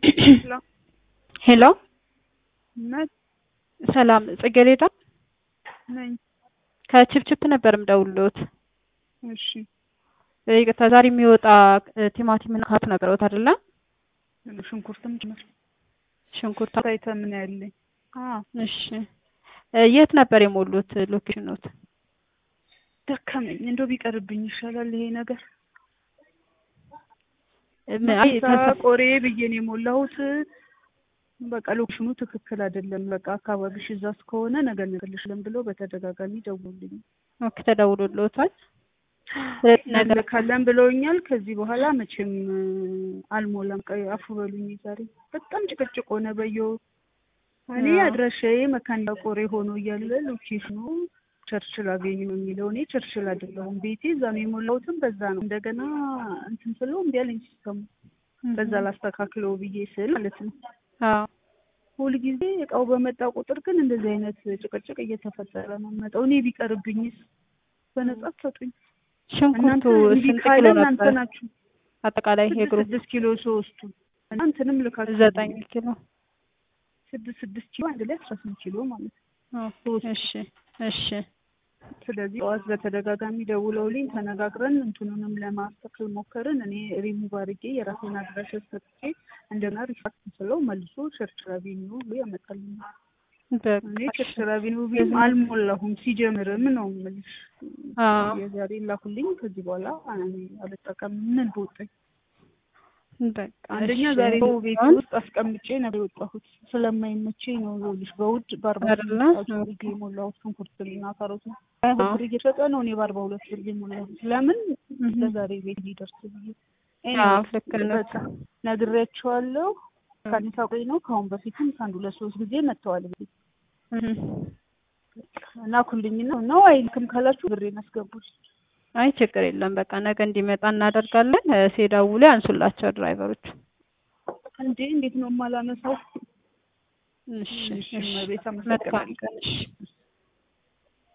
ሄሎ ሄሎ ነኝ ሰላም ጽጌሬዳ ነኝ። ከችፕችፕ ነበር የምደውልልዎት። እሺ ይቅርታ ዛሬ የሚወጣ ቲማቲም እና ካሮት ነበረዎት አይደለ? ሽንኩርትም ጭምር ሽንኩርት ሳይተ ምን ያለኝ እሺ የት ነበር የሞሉት ሎኬሽኖት? ደከመኝ። እንደው ቢቀርብኝ ይሻላል ይሄ ነገር። አይ ሳ ቆሬ ብዬ ነው የሞላሁት። በቃ ሎኬሽኑ ትክክል አይደለም። በቃ አካባቢሽ እዛ እስከሆነ ነገ እንልክልሻለን ብሎ በተደጋጋሚ ደውሉልኝ። ኦኬ ተደውሎልዎታል? ነገር ካለን ብለውኛል። ከዚህ በኋላ መቼም አልሞላም። ቀይ አፉ በሉኝ። ዛሬ በጣም ጭቅጭቅ ሆነ። በየው እኔ አድራሻዬ መካኒሳ ቆሬ ሆኖ እያለ ሎኬሽኑ ቸርችል አገኝ ነው የሚለው። እኔ ቸርችል አይደለሁም። ቤቴ እዛ ነው የሞላሁትም በዛ ነው። እንደገና እንትን ስለው እምቢ አለኝ ሲስተሙ። በዛ ላስተካክለው ብዬ ስል ማለት ነው። አዎ ሁልጊዜ እቃው በመጣ ቁጥር ግን እንደዚህ አይነት ጭቅጭቅ እየተፈጠረ ነው መጣው። እኔ ቢቀርብኝስ በነጻ ሰጡኝ። ሽንኩርቱ ስንት ኪሎ እናንተ ነበር? ናችሁ አጠቃላይ ይሄ ግሩፕ ስድስት ኪሎ ሶስቱ እናንተንም ልካችሁ ዘጠኝ ኪሎ ስድስት ስድስት ኪሎ አንድ ላይ አስራ ስምንት ኪሎ ማለት ነው። ኦኬ፣ እሺ እሺ ስለዚህ ጠዋት በተደጋጋሚ ደውለውልኝ ተነጋግረን እንትኑንም ለማስተካከል ሞከርን። እኔ ሪሙቭ አድርጌ የራሴን አድራሻ ሰጥቼ እንደገና ሪፋክት ስለው መልሶ ቸርችል አቬኒው ብሎ ያመጣልኛል። በቃ እኔ ቸርችል አቬኒው ብዬ አልሞላሁም ሲጀምርም ነው የምልሽ። አዎ የዛሬ ላኩልኝ። ከዚህ በኋላ እኔ አልጠቀም ምን በወጣኝ በቃ አንደኛ እሺ። ዛሬ ቤት ውስጥ አስቀምጬ ነበር የወጣሁት ስለማይመቸኝ ነው። ይኸውልሽ በውድ በአርባ አይደለ? ስምንት ብር የሞላሁት ሽንኩርትና ካሮት ነው። ሀያ ብር እየሸጠ ነው። እኔ በአርባ ሁለት ብር የሞላሁት ለምን ለዛሬ ቤት ሊደርስ ብዬ አዎ ልክ ነው። በቃ ነግሬያቸዋለሁ። ከአዲስ አበባ ነው። ከአሁን በፊትም ከአንድ ሁለት ሶስት ጊዜ መጥተዋል። ቤት እህ። ላኩልኝና ነው አይልክም ካላችሁ ብሬን አስገቡት። አይ ችግር የለም። በቃ ነገ እንዲመጣ እናደርጋለን። እ፣ ሲደውሉ ያንሱላቸው ድራይቨሮቹ። እንዴ እንዴት ነው የማላነሳው? እሺ እሺ፣ እሺ። እመቤት መልካም አመሰግናለሁ። ቀን። እሺ